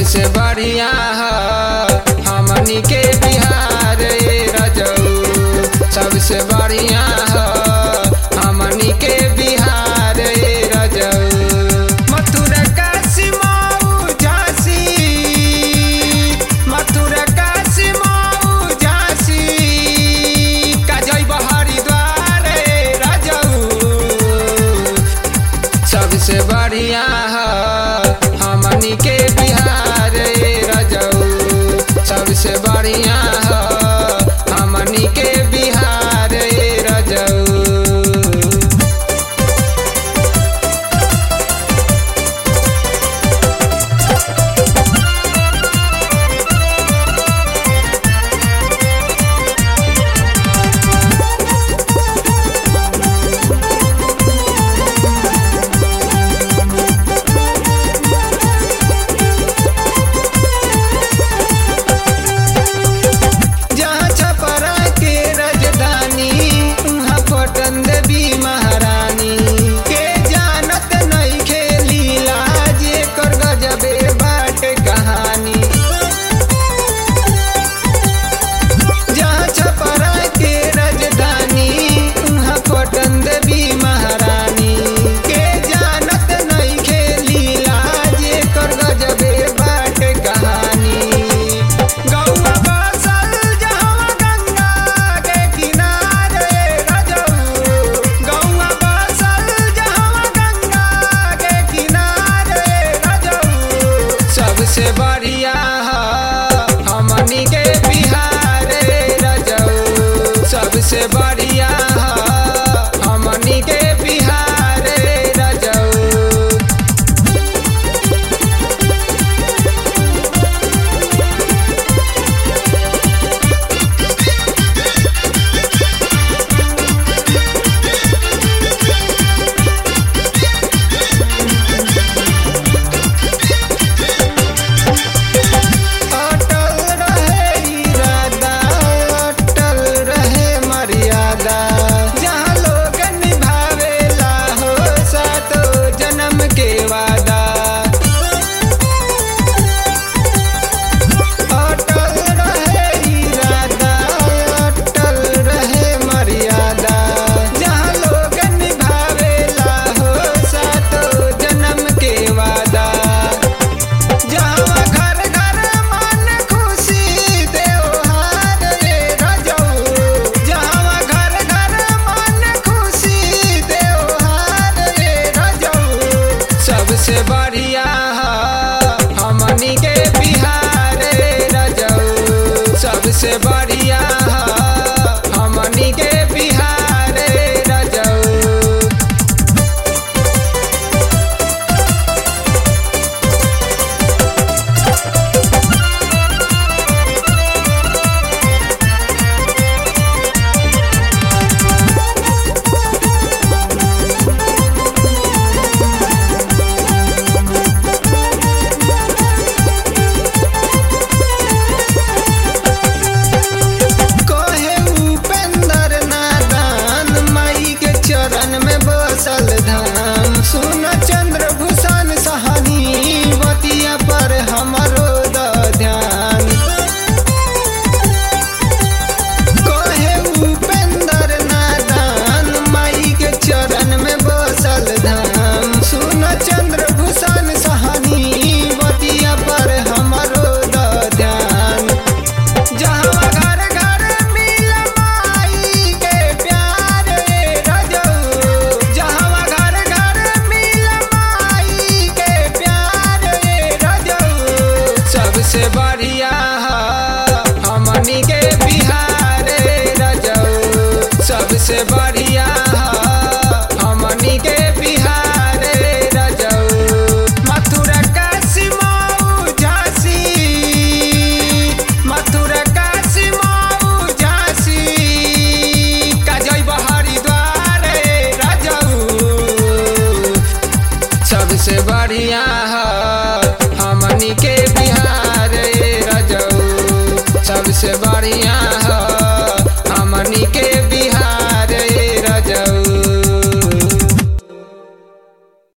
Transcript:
सबसे बढ़िया ह हमनी के बिहार ए रजऊ सबसे बढ़िया ह हमनी के बिहार ए रजऊ मथुरा काशी मऊ झांसी मथुरा काशी मऊ झांसी काजई हरिद्वार ए रजऊ सबसे बढ़िया ह हमनी के बिहार ए रजऊ सबसे बढ़िया ह हमनी के बिहार ए रजऊ जहाँ छपरा के राजधानी उहाँ पटन देवी महारानी के जानत नहीं खेली लाज कर गजबे बाट कहानी जहाँ छपरा के राजधानी उहाँ पटन देवी महारानी के जानत नहीं खेली लाज कर गजबे बाट कहानी गौआ बसल जहाँ गंगा के किनारे रजऊ गौआ बसल जहाँ गंगा के किनारे रजऊ सबसे बढ़िया ह हमनी के बिहार ए रजऊ सबसे बढ़िया ह हमनी के बिहार ए रजऊ अटल रहे इरादा अटल रहे मर्यादा जहाँ लोग निभावेला हो सातो जन्म के वादा अटल रहे इरादा अटल रहे मर्यादा जहाँ लोग निभावेला हो सातो जन्म के वादा जहाँ घर घर मन खुशी त्योहार रे रजऊ जहाँ घर घर मन खुशी त्योहार रे रजऊ सबसे बढ़िया ह हमनी के बिहार रे रजऊ सबसे बढ़िया ह हमनी के बिहार रे रजऊ कहे उपेंद्र नादान माई के चरण में बसल धाम सुन चंद्र भूषण सहनी बतिया पर हमरो द ध्यान कहे उपेंद्र नादान माई के चरण में बसल धाम सुन चंद्र भूषण सहनी बतिया पर हमरो द ध्यान जहाँ घर घर मिल माई के प्यार रे रजऊ जहाँ घर घर मिल माई के प्यार रे रजऊ सबसे बढ़िया ह हमनी के बिहार रे रजऊ सबसे बढ़िया